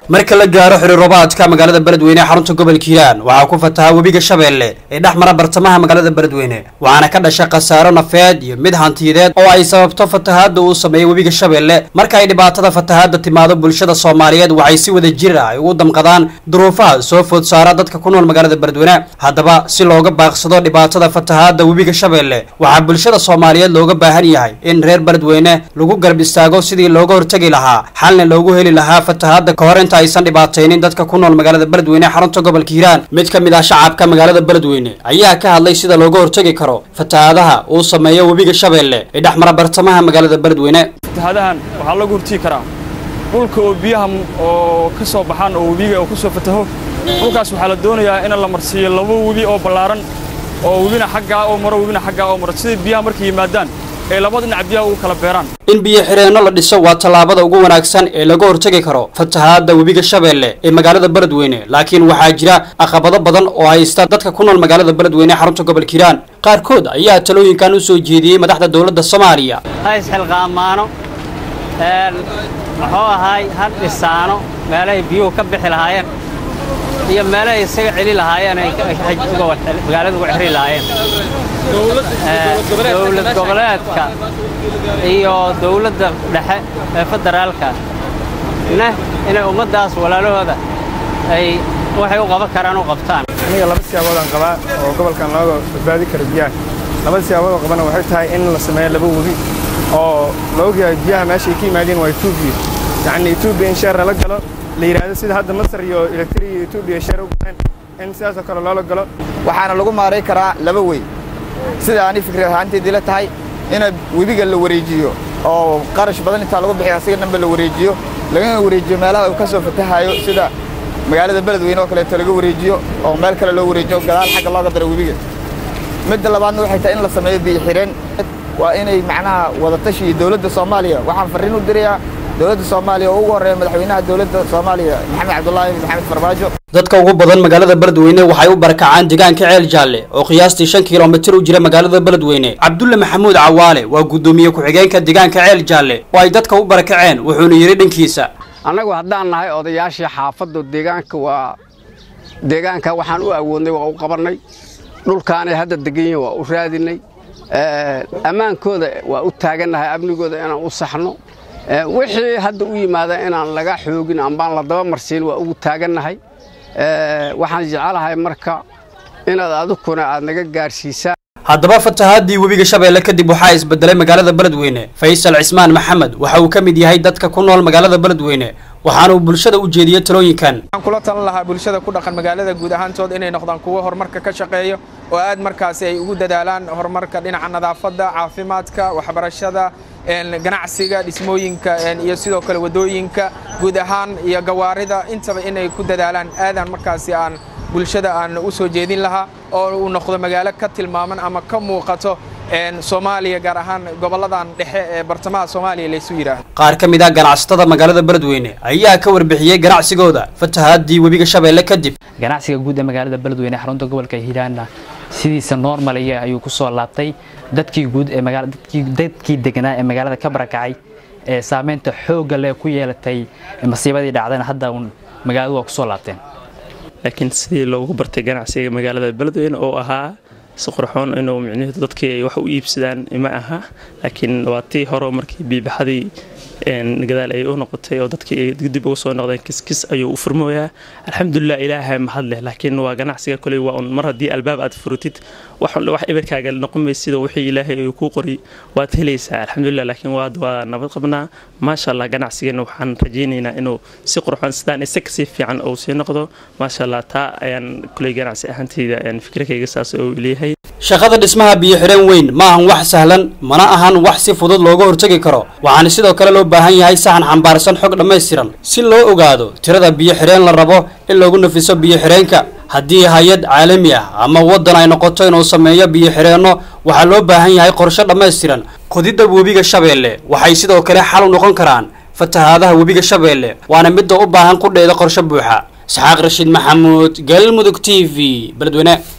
marka la gaaro xiriiroobaadka magaalada beledweyne ee xarunta gobolka hiiraan waxaa ku fataha webiga shabeelle ee dhex mara bartamaha magaalada beledweyne waxaana ka dhasha khasaaro nafeed iyo mid hantiyadeed oo ay sababto fatahaadda uu sameeyey webiga shabeelle marka ay dhibaatada fatahaadda timaado bulshada soomaaliyeed waxay si wada jir ah ay ugu damqadaan duruufaha soo food saara dadka ku nool magaalada beledweyne haddaba si looga baaqsado dhibaatada fatahaadda webiga shabeelle waxaa bulshada soomaaliyeed looga baahan yahay in reer beledweyne lagu garab istaago sidii looga hortegi lahaa xalna loogu heli lahaa fatahaadda ka hor inta aysan dhibaataynin dadka ku nool magaalada beledweyne ee xarunta gobolka hiiraan mid ka mid ah shacabka magaalada beledweyne ayaa ka hadlay sida looga hortegi karo fatahaadaha uu sameeyo webiga shabeelle ee dhex mara bartamaha magaalada beledweyne fatahaadahan waxaa lagu hortigi karaa dhulka oo biyaha oo ka soo baxaan oo webiga oo ku soo fataho dhulkaas waxaa la doonayaa in la marsiiyo laba webi oo ballaaran oo webina xaggaa oo maro webina xaggaa oo maro sidai biyaha markay yimaadaan ay laba dhinac biyaha ugu kala beeraan in biyo xireenno la dhiso waa tallaabada ugu wanaagsan ee laga hortegi karo fatahaadda webiga shabeelle ee magaalada beledweyne laakiin waxaa jira caqabado badan oo haysta dadka ku nool magaalada beledweyne ee xarunta gobolka hiiraan qaarkood ayaa talooyinkan u soo jeediyey madaxda dowladda soomaaliya ha isxilqaamaano muxuu ahaay ha dhisaano meelahay biyuhu ka bixi lahaayeen iyo meelahay isaga celi lahaayeen ay magaalada uga xiri lahaayeen dowlad goboleedka iyo dowladda dhexe ee federaalka neh inay ummaddaas walaalahooda ay waxay u qaban karaan u qabtaan aniga laba siyaaboodaan qabaa oo gobolkan looga badbaadi karo biyaha labada siyaabood oo qabana waxay tahay in la sameeyo laba webi oo la ogyahay biyaha meeshay ka yimaadeen waa etoobiya yacni etoobiya in sheer lala galo la yidhaahdo sida hadda masar iyo elektri iyo etoobiya sheer u galeen in sidaasoo kale loola galo waxaana lagu maaray karaa laba wey sida ani fikri ahaanteedii la tahay in webiga la wareejiyo oo qarash badan intaa lagu bixiyo asiga dhanba la wareejiyo lagana wareejiyo meelaha uu ka soo fatahayo sida magaalada beledweyne oo kaleeto laga wareejiyo oo meel kale loo wareejiyo gadaal xagga looga daro webiga midda labaadna waxay tahay in la sameeyo biyo xireen waa inay macnaha wadatashi iyo dowladda soomaaliya waxaan farriin u dirayaa dowladda soomaaliya oo ugu horreeya madaxweynaha dowladda soomaaliya maxamed cabdullaahi maxamed farmaajo dadka ugu badan magaalada beledweyne waxay u barakacaan deegaanka ceel jaalle oo qiyaastii shan kilomitir u jira magaalada beledweyne cabdulle maxamuud cawaale waa guddoomiye ku-xigeenka deegaanka ceel jaalle oo ay dadka u barakaceen wuxuuna yidhi dhankiisa annagu haddaan nahay odayaashii xaafadda deegaanka waa deegaanka waxaan u awoodnay waa u qabannay dhulkaanay hadda deganyihin waa u raadinay ammaankooda waa u taagannahay amnigooda inaan u saxno wixii hadda u yimaada inaan laga xoogin ambaan la daba marsiin waa ugu taagannahay waxaan jecelahay marka inaad adukuna aad naga gaadhsiisaan haddaba fatahaadii webiga shabeelle kadib waxaa isbedelay magaalada beledweyne faysal cismaan maxamed waxa uu ka mid yahay dadka ku nool magaalada beledweyne waxaana uu bulshada u jeediyey talooyinkan waxaan kula talan lahaa bulshada ku dhaqan magaalada guud ahaantood inay noqdaan kuwo horumarka ka shaqeeyo oo aad markaasi ay ugu dadaalaan horumarka dhinaca nadaafadda caafimaadka waxbarashada ganacsiga dhismooyinka iyo sidoo kale waddooyinka guud ahaan iyo gawaarida intaba inay ku dadaalaan aadaan markaasi aan bulshada aan u soo jeedin lahaa oo uu noqdo magaalo ka tilmaaman ama ka muuqato soomaaliya gaar ahaan gobolladan dhexe ee bartamaha soomaaliya laysu yidhaahdo qaar ka mid ah ganacsatada magaalada beledweyne ayaa ka warbixiyey ganacsigooda fatahaadii webiga shabeelle kadib ganacsiga guud ee magaalada beledweyne ee xarunta gobolka hiiraanna sidiisa normaliya ayuu ku soo laabtay dadkii guud ee dadkii deganaa ee magaalada ka barakacay ee saameynta xoogga leh ku yeelatay masiibadii dhacdayna hadda uun magaaladu waa ku soo laabteen laakiin sidii loogu bartay ganacsiga magaalada beledweyne oo ahaa si qurxoon inuu micnuhu dadkii ay wax u iibsadaan ma aha laakiin waa tii hore markii biibaxadii gadaal ay u noqotay oo dadkii ay dib uga soo noqdeen kiskis ayuu u furmooyaa alxamdulilah ilaahay mahad leh laakiin waa ganacsiga koley waa un mar haddii albaab aad furutid wax wax ibirkaaga noqon maysid oo wixii ilaahay uu kuu qori waad helaysaa alxamdulilah laakiin waad waa nabad qabnaa maasha allah ganacsigeena waxaan rajaynaynaa inuu si qurxoon sidaan isa kasii fiican uu sii noqdo maasha allah taa ayaan koley ganacsi ahaantayda fikirkayga saas uu leeyahay shaqada dhismaha biyo xireen weyn ma ahan wax sahlan mana ahan wax si fudud looga hortegi karo waxaana sidoo kale loo baahan yahay saxan xambaarsan xog dhammaystiran si loo ogaado tirada biyo xireen la rabo in loogu nafiso biyo xireenka haddii hay-ad caalami ah ama waddan ay noqoto inuu sameeyo biyo xireenno waxaa loo baahan yahay qorshe dhammaystiran qodidda webiga shabeelle waxay sidoo kale xal u noqon karaan fatahaadaha webiga shabeelle waana midda u baahan qudheeda qorshe buuxa isxaaq rashiid maxamuud galmudug t v beledweyne